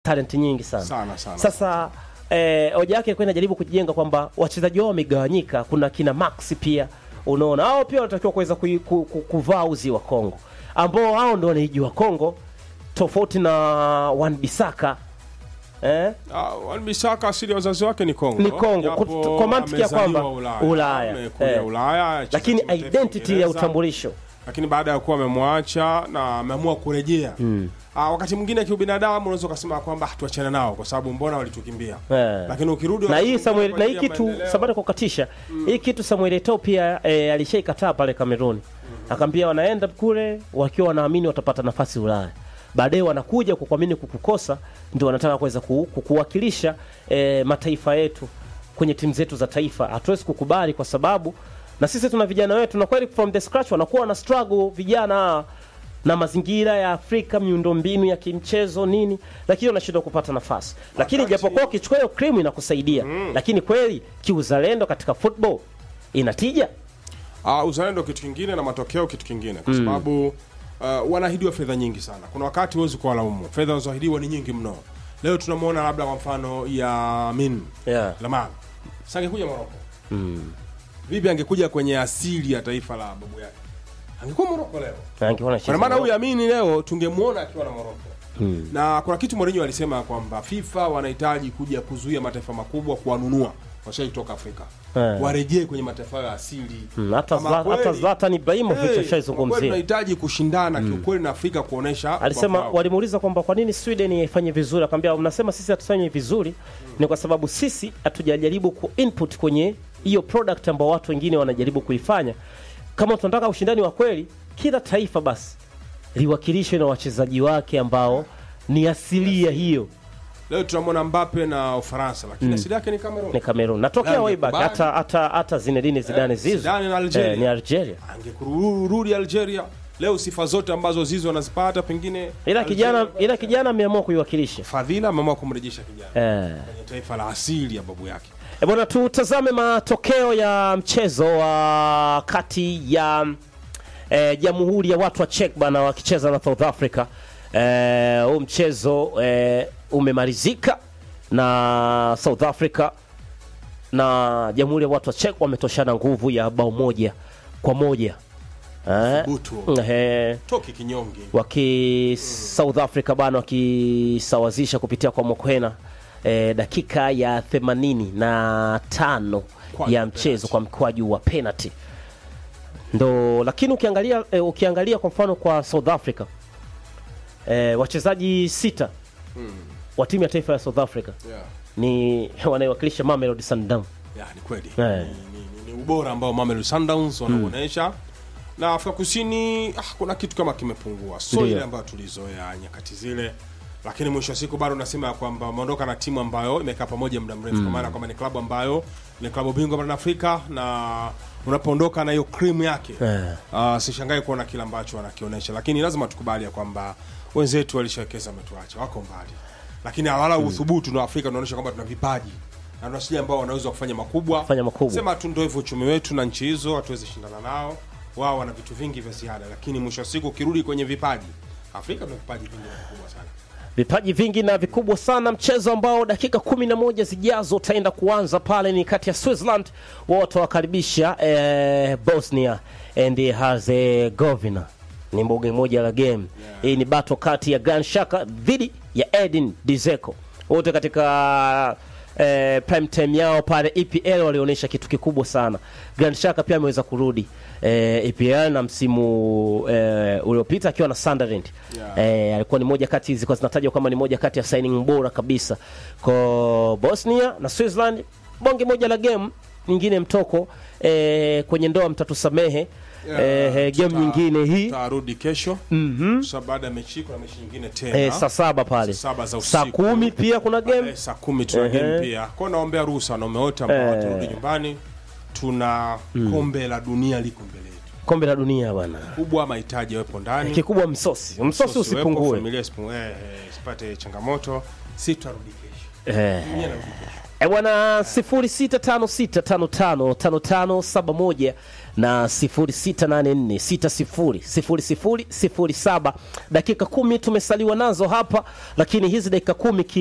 talent nyingi sana. Sana, sana. Sasa eh, hoja yake ilikuwa inajaribu kujijenga kwamba wachezaji wao wamegawanyika. Kuna kina Max pia, unaona hao pia wanatakiwa kuweza kui- ku- ku- kuvaa uzi wa Kongo, ambao hao ndio wanaijua Kongo tofauti na Wan Bisaka eh? Ah, Wan Bissaka asili ya wazazi wake ni Kongo. Ni Kongo, Japo kut- kwa mantiki ya amezaliwa kwamba Ulaya. Ulaya, Amekulia eh. Ulaya, acheza lakini timu taifa identity ya Uingereza. utambulisho lakini baada ya kuwa amemwacha na ameamua kurejea Ah, wakati mwingine kiubinadamu unaweza ukasema kwamba "Ah, tuachane nao kwa sababu mbona walitukimbia Eh. lakini ukirudi na hii wanakuja Samuel kwa na hii ajili ya kitu maendeleo. sabata kukatisha hii kitu Samuel Eto'o pia e, alishaikataa pale Kameruni akaambia wanaenda kule wakiwa wanaamini watapata nafasi Ulaya baadaye wanakuja kukuamini kukukosa ndio wanataka kuweza ku, kukuwakilisha e, mataifa yetu kwenye timu zetu za taifa hatuwezi kukubali kwa sababu na sisi tuna vijana wetu na kweli from the scratch wanakuwa na struggle vijana hawa na mazingira ya Afrika, miundombinu ya kimchezo nini, lakini wanashindwa kupata nafasi. Lakini Wakati- japokuwa ukichukua hiyo krimu inakusaidia, lakini kweli kiuzalendo katika football inatija. Ah, uzalendo kitu kingine na matokeo kitu kingine kwa sababu uh, wanaahidiwa fedha nyingi sana. Kuna wakati huwezi kuwalaumu, fedha wanazoahidiwa ni nyingi mno. Leo tunamwona labda kwa mfano ya Min Yeah. Lamar sangekuja Moroko vipi, angekuja kwenye asili ya taifa la babu yake, angekuwa Moroko leo. Angekuwa Kwa maana huyu Amini leo tungemuona akiwa na Moroko. Na kuna kitu Mourinho alisema kwamba FIFA wanahitaji kuja kuzuia mataifa makubwa kuwanunua washaji kutoka Afrika Eh. warejee kwenye mataifa yao ya asili. Mm, hata Kama Zla- hata kweli- Zlatan Ibrahimovic Hey, kwa kweli ashaizungumzia. tunahitaji kushindana kiukweli na Afrika kuonesha Alisema ubavu wao. walimuuliza kwamba kwa nini Sweden ifanye vizuri, akamwambia mnasema sisi hatufanyi vizuri, ni kwa sababu sisi hatujajaribu ku input kwenye hiyo product ambao watu wengine wanajaribu kuifanya. Kama tunataka ushindani wa kweli, kila taifa basi liwakilishwe na wachezaji wake ambao ni asilia hiyo Leo tunamwona Mbappe na Ufaransa lakini asili yake ni Cameroon. ni Cameroon. Natokea Nani way back kubali? hata hata hata Zinedine Zidane Eh, Zizou Zidane na Algeria. eh, ni Algeria. Angekurudi Algeria. Leo sifa zote ambazo Zizou anazipata pengine Ila Algeria- kijana ila kijana ameamua kuiwakilisha. Fadhila ameamua kumrejesha kijana Eh. kwenye taifa la asili ya babu yake. E bwana, tutazame matokeo ya mchezo wa kati ya eh, Jamhuri ya Watu wa Czech bana wakicheza na South Africa. Eh, huu mchezo eh, umemalizika na South Africa na Jamhuri ya Watu wa Czech wametoshana nguvu ya bao moja kwa moja eh, Thubutu. eh, Toki kinyonge. waki South Africa bana wakisawazisha kupitia kwa Mokwena eh, dakika ya themanini na tano Mkwaju ya wa mchezo penalty. kwa mkwaju wa penalty ndo, lakini ukiangalia eh, ukiangalia kwa mfano kwa South Africa eh, wachezaji sita wa timu ya taifa ya South Africa Yeah. ni wanaowakilisha Mamelodi Sundowns. Ya, ni kweli. Eh. Ni, ni, ni, ni ubora ambao Mamelodi Sundowns wanauonesha. Na Afrika Kusini ah, kuna kitu kama kimepungua. So Ndiyo. ile ambayo tulizoea nyakati zile. Lakini mwisho wa siku bado nasema ya kwamba wameondoka na timu ambayo imekaa pamoja muda mrefu kwa maana kwamba ni klabu ambayo ni klabu bingwa barani Afrika na unapoondoka na hiyo cream yake Eh. uh, sishangai kuona kile ambacho wanakionyesha, lakini lazima tukubali ya kwamba wenzetu walishawekeza, wametuacha, wako mbali, lakini hawala uthubutu na Afrika tunaonyesha kwamba tuna vipaji na tuna wachezaji ambao wanaweza kufanya makubwa Kufanya makubwa. Sema tu ndio hivyo, uchumi wetu na nchi hizo hatuwezi shindana nao, wao wana vitu vingi vya ziada, lakini mwisho wa siku ukirudi kwenye vipaji, Afrika tuna vipaji vingi na vikubwa sana. vipaji vingi na vikubwa sana. Mchezo ambao dakika kumi na moja zijazo utaenda kuanza pale ni kati ya Switzerland, wao watawakaribisha eh, Bosnia and Herzegovina. Ni mboge moja la game hii. Ni battle kati ya Gran Shaka dhidi ya Edin Dzeko, wote katika eh, prime time yao pale EPL walionyesha kitu kikubwa sana. Grand Shaka pia ameweza kurudi eh, EPL na msimu eh, uliopita akiwa na Sunderland Yeah. eh, alikuwa ni moja kati zilikuwa zinatajwa kama ni moja kati ya signing bora kabisa kwa Bosnia na Switzerland. Bonge moja la game nyingine mtoko eh, kwenye ndoa mtatusamehe eh, eh, game tuta- nyingine hii tutarudi kesho mm baada ya mechi kuna mechi nyingine tena eh, saa saba pale Saa saba za saa usiku. kumi pia kuna game Eh, saa kumi tuna Ehe. game pia kwao. Naombea ruhusa wanaume wote ambao Eh. watarudi nyumbani. Tuna kombe la dunia liko mbele yetu, kombe la dunia bwana, kubwa mahitaji yawepo ndani, kikubwa msosi msosi usiwepo, usipungue familia isipungue, eh, eh, isipate changamoto. Si tutarudi kesho, eh. Dunia inarudi kesho. E bwana 0656555571 na 0684600007 dakika kumi tumesaliwa nazo hapa, lakini hizi dakika kumi ki